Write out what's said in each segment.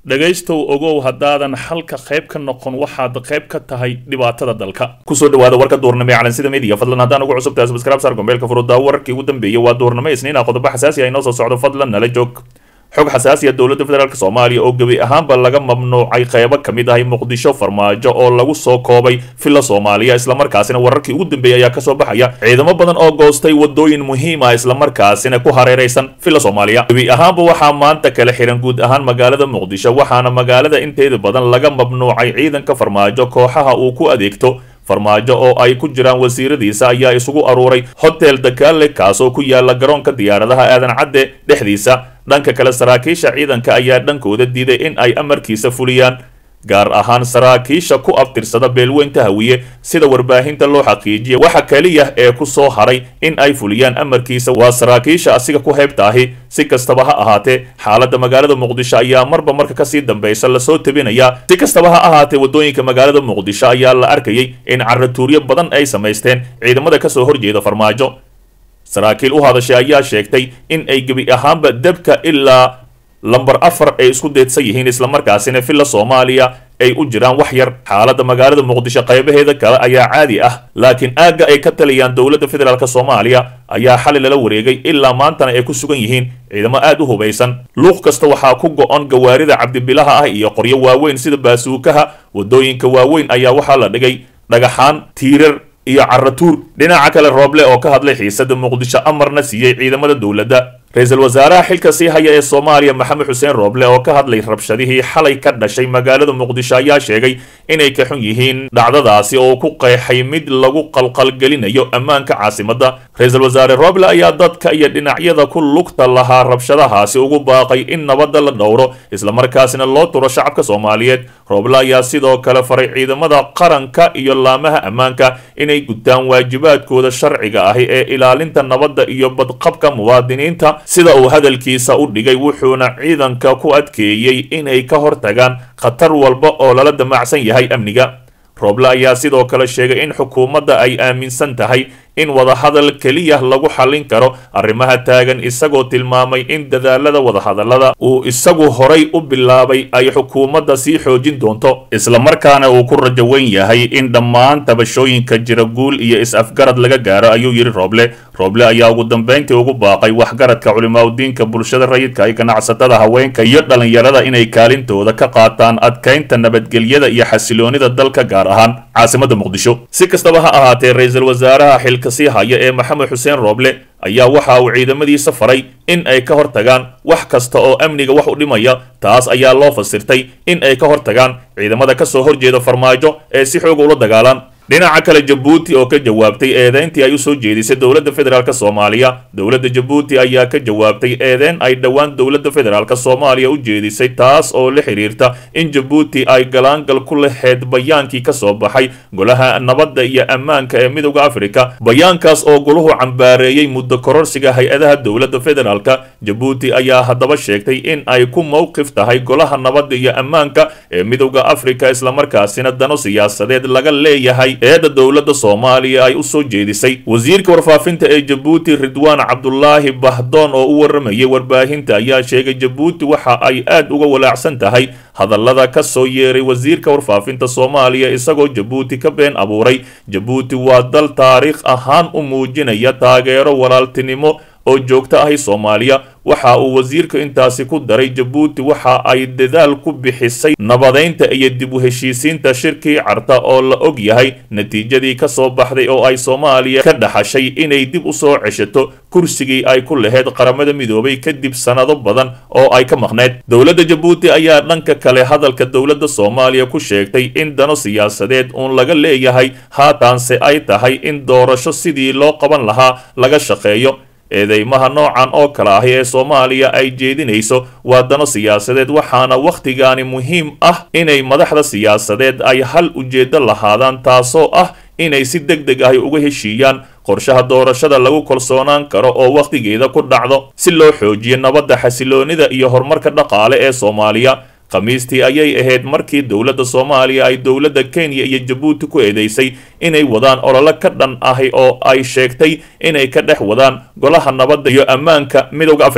dhegaystow ogow haddaadan xalka qayb ka noqon waxaad qayb ka tahay dhibaatada dalka kusoo dhawaada warka duurnimo ee calansida media fadlan haddaan ugu cusub tahay subscribe saar gombeelka furudaa wararkii ugu dambeeyay waa duurnimo isniina qodobo xasaasi ah inoo soo socdo fadlan nala joog xog xasaasi ah dowladda federaalk soomaaliya oo gebi ahaanba laga mamnuucay qaybo ka mid ahay muqdisho farmaajo oo lagu soo koobay villa soomaaliya islamarkaasina wararkii ugu dambeeyay ayaa kasoo baxaya ciidamo badan oo goostay wadooyin muhiim ah islamarkaasina ku hareeraysan villa soomaaliya gebi ahaanba waxaa maanta kala xiran guud ahaan magaalada muqdisho waxaana magaalada inteeda badan laga mamnuucay ciidanka farmaajo kooxaha uu ku adeegto farmaajo oo ay ku jiraan wasiiradiisa ayaa isugu aruuray hotel dakaale kaasoo ku yaala garoonka diyaaradaha aadan cadde dhexdiisa dhanka kale saraakiisha ciidanka ayaa dhankooda diiday in ay amarkiisa fuliyaan gaar ahaan saraakiisha ku abtirsada beelweynta hawiye sida warbaahinta loo xaqiijiya waxa keliya ee ku soo haray in ay fuliyaan amarkiisa waa saraakiisha asiga ku heybta ahi si kastaba ha ahaatee xaaladda magaalada muqdisho ayaa marba marka kasii dambaysa lasoo tabinayaa si kastaba ha ahaatee wadooyinka magaalada muqdisho ayaa la arkayay in caratuuryo badan ay samaysteen ciidamada kasoo horjeeda farmaajo saraakiil u hadashay ayaa sheegtay in ay gebi ahaanba debka ilaa lamber afar ay isku deedsan yihiin islamarkaasina villa soomaaliya ay u jiraan wax yar xaaladda magaalada muqdisho qaybaheeda kale ayaa caadi ah laakiin aagga ay ka taliyaan dowladda federaalk soomaaliya ayaa xali lala wareegay ilaa maantana ay ku sugan yihiin ciidamo aad u hubaysan luuq kasta waxaa ku go-on gawaarida cabdibilaha ah iyo qoryo waaweyn sida baasuukaha wadooyinka waaweyn ayaa waxaa la dhigay dhagaxaan tiirar iyo caratuur dhinaca kale rooble oo ka hadlay xiisada muqdisho amarna siiyey ciidamada dowladda ra-iisul wasaaraha xilka sii haya ee soomaaliya maxamed xuseen rooble oo ka hadlay rabshadihii xalay ka dhashay magaalada muqdisho ayaa sheegay inay ka xun yihiin dhacdadaasi oo ku qeexay mid lagu qalqalgelinayo ammaanka caasimadda ra-iisul wasaare rooble ayaa dadka iyo dhinacyada ku lugta lahaa rabshadahaasi ugu baaqay in nabadda la dhowro islamarkaasina loo turo shacabka soomaaliyeed rooble ayaa sidoo kale faray ciidamada qaranka iyo laamaha ammaanka inay gutaan waajibaadkooda sharciga ahi ee ilaalinta nabadda iyo badqabka muwaadiniinta sida uu hadalkiisa u dhigay wuxuuna ciidanka ku adkeeyey inay ka hortagaan khatar walba oo lala damacsan yahay amniga rooble ayaa sidoo kale sheegay in xukuumadda ay aaminsan tahay in wadahadal keliya lagu xallin karo arrimaha taagan isagoo tilmaamay in dadaalada wadahadallada uu isagu horay u bilaabay ay xukuumadda sii xoojin doonto islamarkaana uu ku rajo weyn yahay in dhammaan tabashooyinka jira guul iyo is-afgarad laga gaaro ayuu yidhi rooble rooble ayaa ugu dambayntii ugu baaqay waxgaradka culimaadudiinka bulshada rayidka ay ganacsatada haweenka iyo dhallinyarada inay kaalintooda ka qaataan adkaynta nabadgelyada iyo xasiloonida dalka gaar ahaan caasimadda muqdisho si kastaba ha ahaatee ra-iisul wasaaraha xilka sii haya ee maxamed xuseen rooble ayaa waxa uu ciidamadiisa faray in ay ka hortagaan wax kasta oo amniga wax u dhimaya taas ayaa loo fasirtay in ay ka hortagaan ciidamada kasoo horjeeda farmaajo ee si xooga ula dagaalaan dhinaca kale jabuuti oo ka jawaabtay eedeyntii ay usoo jeedisay dowladda federaalk soomaaliya dowladda jabuuti ayaa ka jawaabtay eedeyn ay dhowaan dowladda federaalk soomaaliya u jeedisay taas oo la xiriirta in jabuuti ay galaangal ku laheyd bayaankii kasoo baxay golaha nabadda iyo ammaanka ee midowda afrika bayaankaas oo goluhu cambaareeyey muddo kororsiga hay-adaha dowladda federaalk jabuuti ayaa haddaba sheegtay in ay ku mowqif tahay golaha nabadda iyo ammaanka ee midowda afrika islamarkaasina dano siyaasadeed laga leeyahay eedda dowladda soomaaliya ay u soo jeedisay wasiirka warfaafinta ee jabuuti ridwaan cabdulaahi bahdoon oo u waramayay warbaahinta ayaa sheegay jabuuti waxa ay aad uga walaacsan tahay hadallada ka soo yeeray wasiirka warfaafinta soomaaliya isagoo jabuuti ka been abuuray jabuuti waa dal taariikh ahaan u muujinaya taageero walaaltinimo oo joogto ahi soomaaliya waxa uu wasiirka intaasi ku daray jabuuti waxa ay dadaal ku bixisay nabadeynta iyo dib u heshiisiinta shirkii carta oo la og yahay natiijadii ka soo baxday oo ay soomaaliya ka dhaxashay inay dib u soo ceshato kursigii ay ku laheyd qaramada midoobay kadib sannado badan oo ay ka maqneyd dowladda jabuuti ayaa dhanka kale hadalka dowladda soomaaliya ku sheegtay in dano siyaasadeed uun laga leeyahay haataanse ay tahay in doorasho sidii loo qaban lahaa laga shaqeeyo eedeymaha noocan oo kale ahi ee soomaaliya ay jeedinayso waa dano siyaasadeed waxaana wakhtigaani muhiim ah inay madaxda siyaasadeed ay hal ujeeddo lahaadaan taasoo ah inay si deg deg ahi uga heshiiyaan qorshaha doorashada lagu kalsoonaan karo oo wakhtigeeda ku dhacdo si loo xoojiyo nabadda xasiloonida iyo horumarka dhaqaale ee soomaaliya khamiistii ayay ahayd markii dowladda soomaaliya ay dowladda kenya iyo jabuuti ku eedeysay inay wadaan ololo ka dhan ahi oo ay sheegtay inay ka dhex wadaan golaha nabadda iyo ammaanka midowda afrika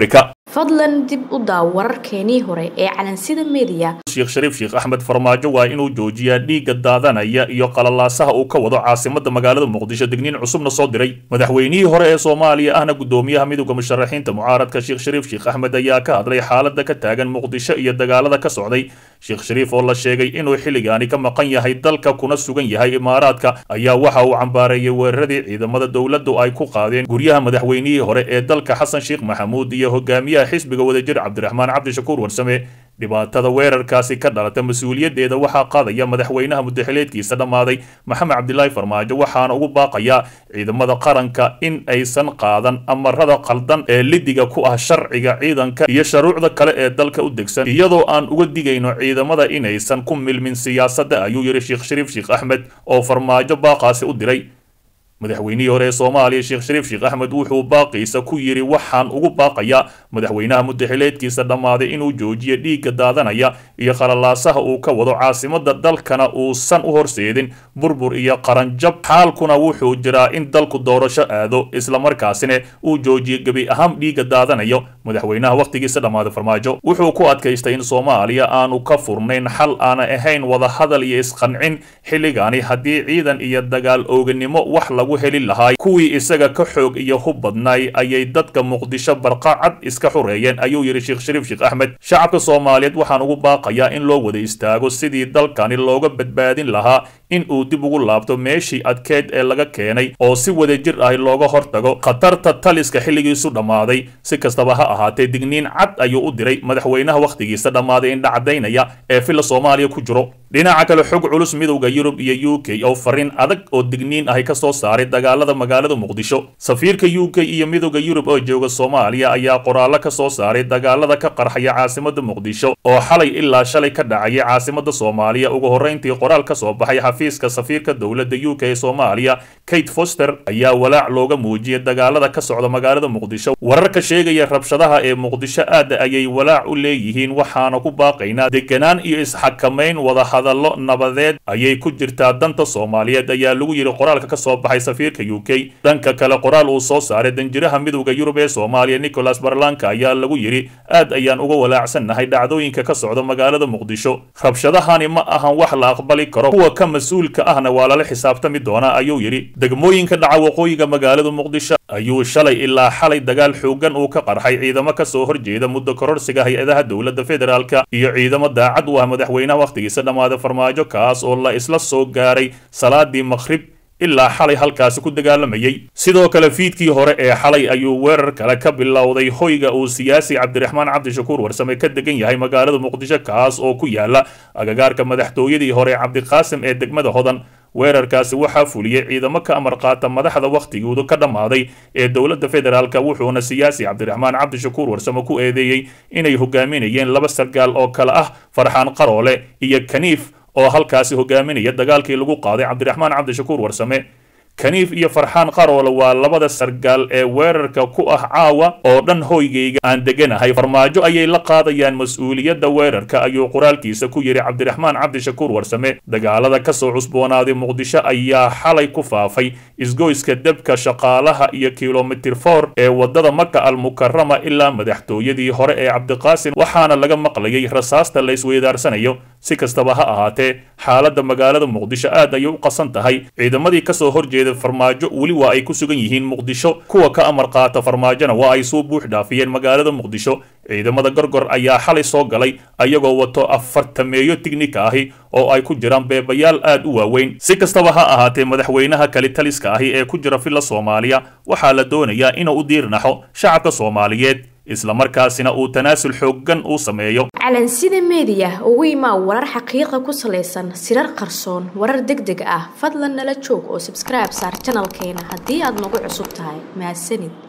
fadlan dib u daaw wararkeenii hore ee calansida meediya sheekh shariif sheekh axmed farmaajo waa inuu joojiyaa dhiigga daadanaya iyo qalalaasaha uu ka wado caasimada magaalada muqdisho digniin cusubna soo diray madaxweynihii hore ee soomaaliya ahna gudoomiyaha midowda musharaxiinta mucaaradka sheekh shariif sheekh axmed ayaa ka hadlay xaalada ka taagan muqdisho iyo dagaalada ka socday sheekh shariif oo la sheegay inuu xilligaani ka maqan yahay dalka kuna sugan yahay imaaraadka ayaa waxa uu cambaareeyey weeraradii ciidamada dowladdu ay ku qaadeen guryaha madaxweynihii hore ee dalka xasan sheekh maxamuud iyo hogaamiyaha xisbiga wadajir cabdiraxmaan cabdishakuur warsame dhibaatada weerarkaasi ka dhalata mas-uuliyaddeeda waxaa qaadaya madaxweynaha mudaxileedkiisa dhammaaday maxamed cabdilaahi farmaajo waxaana ugu baaqayaa ciidamada qaranka in aysan qaadan amarada qaldan ee lidiga ku ah sharciga ciidanka iyo shuruucda kale ee dalka u degsan iyadoo aan uga digayno ciidamada inaysan ku milmin siyaasadda ayuu yidhi sheekh shariif sheekh axmed oo farmaajo baaqaasi u diray madaxweynihii hore ee soomaaliya sheekh shariif sheekh axmed wuxuu baaqiisa ku yidhi waxaan ugu baaqayaa madaxweynaha mudaxileedkiisa dhammaaday inuu joojiyo dhiigga daadanaya iyo qalalaasaha uu ka wado caasimada dalkana uusan u horseedin burbur iyo qaranjab xaalkuna wuxuu jiraa in dalku doorasho aado islamarkaasina uu joojiyo gebi ahaan dhiigga daadanayo madaxweynaha wakhtigiisa dhammaaday farmaajo wuxuu ku adkaystay in soomaaliya aanu ka furnayn xal aana ahayn wadahadal iyo isqancin xilligaani haddii ciidan iyo dagaal ooganimo wax lagu heli lahaay kuwii isaga ka xoog iyo hub badnaay ayay dadka muqdisho barqacad iska xureeyeen ayuu yidhi sheekh shariif sheekh axmed shacabka soomaaliyeed waxaan ugu baaqayaa in loo wada istaago sidii dalkani looga badbaadin lahaa in uu dib ugu laabto meeshii adkeed ee laga keenay oo si wadajir ah looga hortago khatarta taliska xilligiisu dhammaaday si kastaba ha ahaatee digniin cad ayuu u diray madaxweynaha wakhtigiisa dhammaaday indhacadaynaya ee filla soomaaliya ku jiro dhinaca kale xog culus midowda yurub iyo u k oo fariin adag oo digniin ahi ka soo saaray dagaalada magaalada muqdisho safiirka u k iyo midowda yurub oo jooga soomaaliya ayaa qoraallo ka soo saaray dagaalada ka qarxaya caasimada muqdisho oo xalay ilaa shalay ka dhacaya caasimada soomaaliya ugu horrayntii qoraal ka soo baxay xafiiska safiirka dowladda u k ee soomaaliya kate foster ayaa walaac looga muujiyay dagaalada ka socda magaalada muqdisho wararka sheegaya rabshadaha ee muqdisho aad ayay walaac u leeyihiin waxaana ku baaqaynaa deganaan iyo isxakamayn wada hadallo nabadeed ayay ku jirtaa danta soomaaliyeed ayaa lagu yidhi qoraalka ka soo baxay safiirka u k dhanka kale qoraal uu soo saaray danjiraha midowda yurub ee soomaaliya nicholas barlanka ayaa lagu yidhi aad ayaan uga walaacsannahay dhacdooyinka ka socda magaalada muqdisho rabshadahani ma ahan wax la aqbali karo kuwa ka mas-uulka ahna waa lala xisaabtami doonaa ayuu yidhi degmooyinka dhaca waqooyiga magaalada muqdisho ayuu shalay ilaa xalay dagaal xoogan uu ka qarxay ciidamo ka soo horjeeda muddo kororsiga hay-adaha dowladda federaalka iyo ciidamo daacad u ah madaxweynaha wakhtigiisa dhammaaday farmaajo kaas oo la isla soo gaaray salaadii maqhrib ilaa xalay halkaasi ku dagaalamayay sidoo kale fiidkii hore ee xalay ayuu weerar kale ka bilowday hoyga uu siyaasi cabdiraxmaan cabdishakuur warsame ka degan yahay magaalada muqdisho kaas oo ku yaala agagaarka madaxtooyadii hore cabdiqaasim ee degmada hodan weerarkaasi waxaa fuliyey ciidamo ka amar qaata madaxda wakhtigoodu ka dhammaaday ee dowladda federaalka wuxuuna siyaasi cabdiraxmaan cabdishakuur warsame ku eedeeyey inay hogaaminayeen laba sargaal oo kale ah farxaan qaroole iyo kaniif oo halkaasi hogaaminaya dagaalkii lagu qaaday cabdiraxmaan cabdishakuur warsame kaniif iyo farxaan qaroole waa labada sargaal ee weerarka ku ah caawa oo dhan hoygayga aan deganahay farmaajo ayay la qaadayaan mas-uuliyadda weerarka ayuu qoraalkiisa ku yidhi cabdiraxmaan cabdishakuur warsame dagaalada ka soo cusboonaaday muqdisho ayaa xalay ku faafay isgoyska debka shaqaalaha iyo kilomitir for ee waddada maka almukarama ilaa madaxtooyadii hore ee cabdiqaasim waxaana laga maqlayay rasaasta la isweydaarsanayo si kastaba ha ahaatee xaaladda magaalada muqdisho aad ayay u qasan tahay ciidamadii kasoo horjeeda farmaajo weli waa ay ku sugan yihiin muqdisho kuwa ka amar qaata farmaajona waa ay soo buux dhaafiyeen magaalada muqdisho ciidamada gorgor ayaa xalay soo galay ayagoo wato afartameeyo tignika ahi oo ay ku jiraan beebayaal aad u waaweyn si kastaba ha ahaatee madaxweynaha kalitaliska ahi ee ku jira filla soomaaliya waxaa la doonayaa inuu u diirnaxo shacabka soomaaliyeed islamarkaasina uu tanaasul xooggan uu sameeyo calansida meediya ugu imaa warar xaqiiqa ku salaysan sirar qarsoon warar deg deg ah fadlan nala joog oo sabskribe saar janalkeena haddii aad nagu cusub tahay mahadsanid